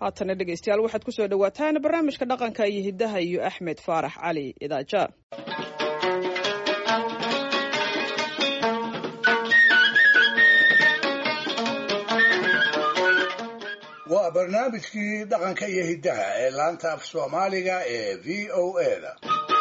haatana dhegaystayaal waxaad kusoo dhowaataan barnaamijka dhaqanka iyo hiddaha iyo axmed faarax cali idaaja waa barnaamijkii dhaqanka iyo hiddaha ee laanta af soomaaliga ee v o a da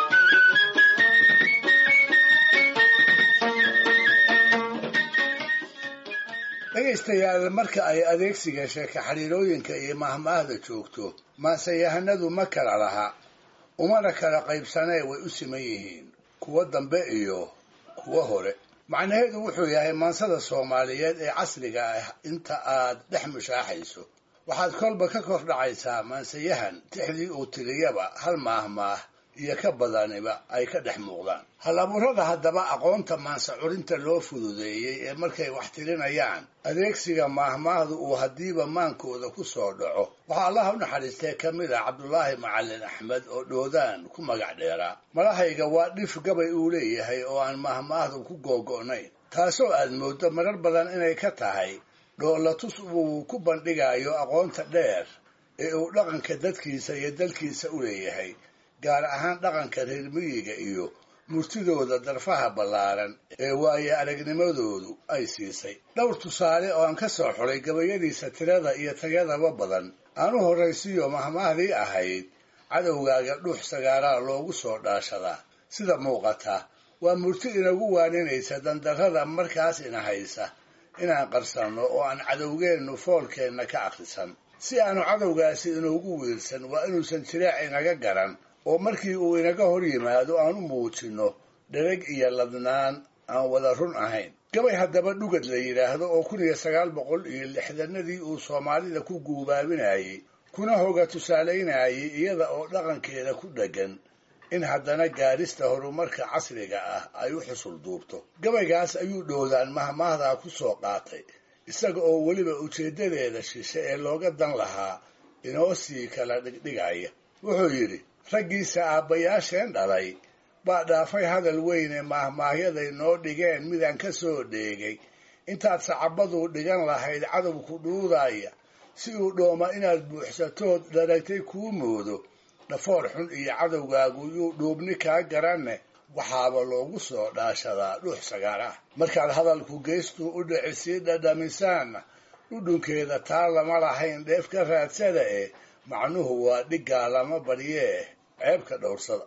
dhegaystayaal marka ay adeegsiga sheeka xiriirooyinka iyo mahmaahda joogto maanseyahanadu ma kala laha umana kala qaybsanee way u siman yihiin kuwo dambe iyo kuwo hore macnaheedu wuxuu yahay maansada soomaaliyeed ee casriga ah inta aad dhex mushaaxayso waxaad kolba ka kor dhacaysaa maansayahan tixdii uu tiriyaba hal maahmaah iyo ka badaniba ay ka dhex muuqdaan hal abuurada haddaba aqoonta maansa curinta loo fududeeyey ee markay wax tirinayaan adeegsiga maahmaahdu uu haddiiba maankooda ku soo dhaco waxaa allaha u naxariistee ka mid ah cabdulaahi macalin axmed oo dhoodaan ku magac dheeraa malahayga waa dhif gabay uu leeyahay oo aan maahmaahdu ku googo'nayn taasoo aad mooddo marar badan inay ka tahay dhoolatus uu ku bandhigayo aqoonta dheer ee uu dhaqanka dadkiisa iyo dalkiisa u leeyahay gaar ahaan dhaqanka reer miyiga iyo murtidooda darfaha ballaaran ee waaye aragnimadoodu ay siisay dhowr tusaale oo aan ka soo xulay gabayadiisa tirada iyo tayadaba badan aan u horraysiiyo mahmaahdii ahayd cadowgaaga dhuux sagaaraa loogu soo dhaashadaa sida muuqata waa murti inagu waaninaysa dandarrada markaas ina haysa inaan qarsanno oo aan cadowgeennu foolkeenna ka akhrisan si aanu cadowgaasi inuugu wiirsan waa inuusan jiraac inaga garan oo markii uu inaga hor yimaado aan u muujinno dhereg iyo ladnaan aan wada run ahayn gabay haddaba dhugad la yidhaahdo oo kun iyo sagaal boqol iyo lixdanadii uu soomaalida ku guubaabinayey kuna hoga tusaalaynayay iyada oo dhaqankeeda ku dheggan in haddana gaadhista horumarka casriga ah ay u xusul duubto gabaygaas ayuu dhoodaan mahmaahdaa ku soo qaatay isaga oo weliba ujeeddadeeda shishe ee looga dan lahaa inoo sii kala dhigdhigaya wuxuu yidhi raggiisa aabbayaasheen dhalay baa dhaafay hadal weyne maahmaahyaday noo dhigeen midaan ka soo dheegay intaad sacabaduu dhigan lahayd cadowku dhuudaaya si uu dhooma inaad buuxsatood dharagtay kuu moodo dhafoor xun iyo cadowgaagu yuu dhuubni kaa garanne waxaaba loogu soo dhaashadaa dhuux sagaar ah markaad hadalku geystuu u dhici sii dhadhamisaanna dhudhunkeeda taa lama lahayn dheef ka raadsada eh macnuhu waa dhiggaa lama baryee ceebka dhowrsada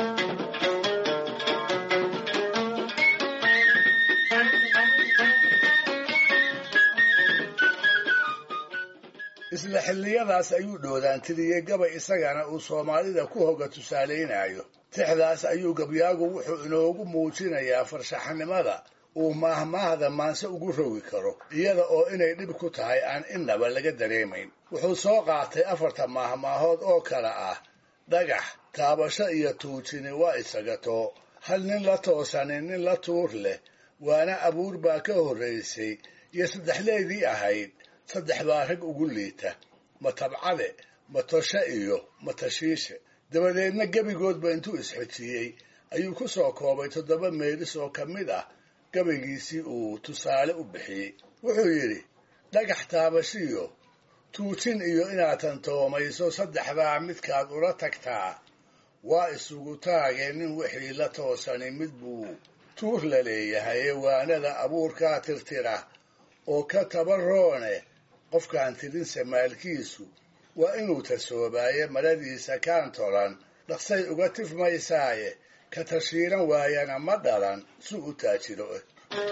isla xilliyadaas ayuu dhoodaan tiriyey gabay isagana uu soomaalida ku hoga tusaalaynayo tixdaas ayuu gabyaagu wuxuu inoogu muujinayaa farshaxanimada uu maahmaahda maanse ugu rogi karo iyada oo inay dhib ku tahay aan innaba laga dareemayn wuxuu soo qaatay afarta maahmaahood oo kale ah dhagax taabasho iyo tuujini waa isagatoo hal nin la toosanin nin la tuur leh waana abuur baa ka horraysay iyo saddexleedii ahayd saddex baa rag ugu liita matabcade matoshe iyo matashiishe dabadeedna gebigoodba intuu isxojiyey ayuu ku soo koobay toddoba meelis oo ka mid ah gabaygiisii uu tusaale u bixiyey wuxuu yidhi dhagax taabashiyo tuujin iyo inaad tantoomayso saddexdaa midkaad ula tagtaa waa isugu taagee nin wixii la toosani mid buu tuur la leeyahay ee waanada abuurkaa tirtira oo ka tabaroone qofkaan tirinse maalkiisu waa inuu tasoobaaye maradiisa kaan tolan dhaqsay uga tifmaysaaye ka tashiiran waayana ma dhalan si u taajiro eh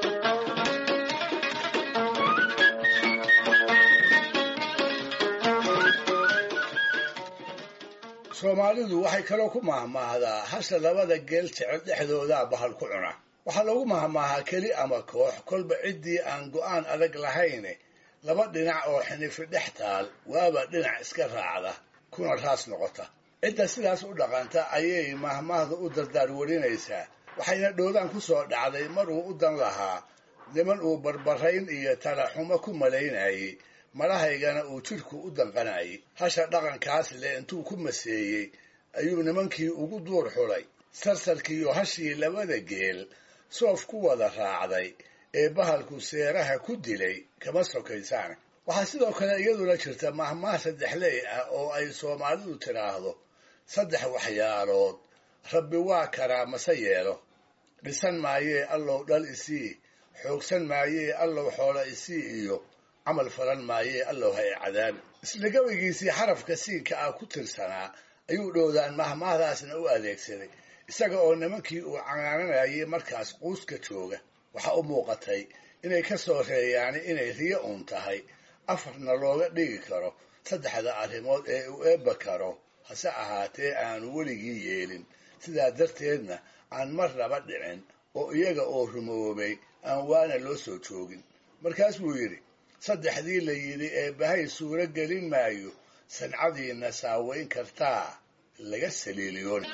soomaalidu waxay kaloo ku mahmaahdaa hasha labada geel jecel dhexdoodaa bahal ku cuna waxaa lagu mahmaahaa keli ama koox kolba ciddii aan go'aan adag lahayne laba dhinac oo xinifi dhex taal waaba dhinac iska raacda kuna raas noqota cidda sidaas u dhaqanta ayay mahmaahda u dardaar warinaysaa waxayna dhoodaan ku soo dhacday mar uu u dan lahaa niman uu barbarayn iyo talaxumo ku malaynayey malahaygana uu jidhku u danqanayay hasha dhaqankaas leh intuu ku maseeyey ayuu nimankii ugu duur xulay sarsarkiiyo hashii labada geel soof ku wada raacday ee bahalku seeraha ku dilay kama sokaysaan waxaa sidoo kale iyaduna jirta mahmaah saddexley ah oo ay soomaalidu tidhaahdo saddex waxyaalood rabbi waa karaa mase yeelo dhisan maayee allow dhal isii xoogsan maayee allow xoola isii iyo camal falan maayee allow ha e cadaabi isla gabaygiisii xarafka siinka ah ku tirsanaa ayuu dhowdaan mahmaahdaasna u adeegsaday isaga oo nimankii uu canaananayay markaas quuska jooga waxaa u muuqatay inay ka soo reeyaani inay riyo uun tahay afarna looga dhigi karo saddexda arrimood ee uu eebba karo hase ahaatee aanu weligii yeelin sidaa darteedna aan marnaba dhicin oo iyaga oo rumoobay aan waana loo soo joogin markaas buu yidhi saddexdii la yidhi eebbahay suuro gelin maayo sancadiinna saaweyn kartaa laga saliiliyoon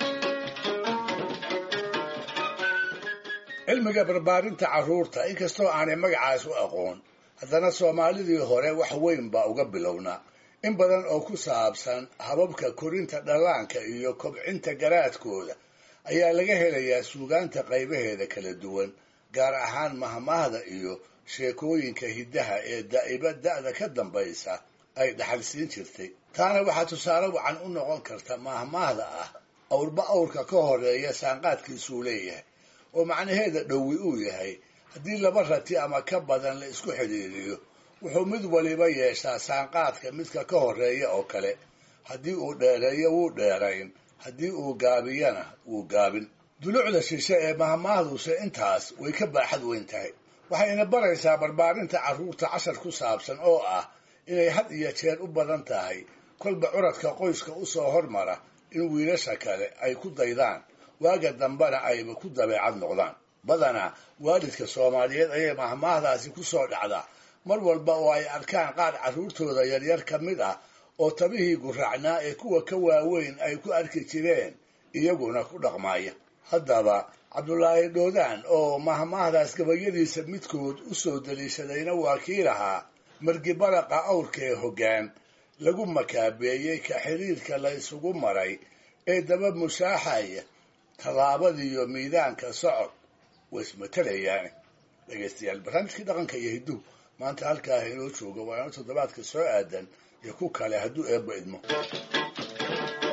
cilmiga barbaarinta carruurta inkastoo aanay magacaas u aqoon haddana soomaalidii hore wax weyn baa uga bilownaa in badan oo ku saabsan hababka korinta dhallaanka iyo kobcinta garaadkooda ayaa laga helayaa suugaanta qaybaheeda kala duwan gaar ahaan mahmaahda iyo sheekooyinka hiddaha ee daa'iba da'da ka dambaysa ay dhaxalsiin jirtay taana waxaa tusaale wacan u noqon karta mahmaahda ah awrba awrka ka horeeya saanqaadkiisuu leeyahay oo macnaheeda dhowi uu yahay haddii laba rati ama ka badan la isku xidhiiriyo wuxuu mid waliba yeeshaa saanqaadka midka ka horeeya oo kale haddii uu dheereeyo wuu dheerayn haddii uu gaabiyana wuu gaabin dulucda shishe ee mahmaahduse intaas way ka baaxad weyn tahay waxayna baraysaa barbaarinta carruurta cashar ku saabsan oo ah inay had iyo jeer u badan tahay kolba curadka qoyska u soo hormara in wiilasha kale ay ku daydaan waaga dambena ayba ku dabeecad noqdaan badanaa waalidka soomaaliyeed ayay mahmaahdaasi ku soo dhacdaa mar walba oo ay arkaan qaar carruurtooda yaryar ka mid ah oo tabihii guraacnaa ee kuwa ka waaweyn ay ku arki jireen iyaguna ku dhaqmaaya haddaba cabdulaahi dhoodaan oo mahmaahdaas gabayadiisa midkood u soo daliishadayna waa kii lahaa margibaraqa awrkee hoggaan lagu makaabeeyey ka xiriirka la ysugu maray ee daba mushaaxaya tallaabadiiyo miidaanka socod way ismatelayaane dhegaystayaal barnaamijkii dhaqanka iyo hidduhu maanta halkaa inoo jooga waa ino toddobaadka soo aadan iyo ku kale hadduu eebba idmo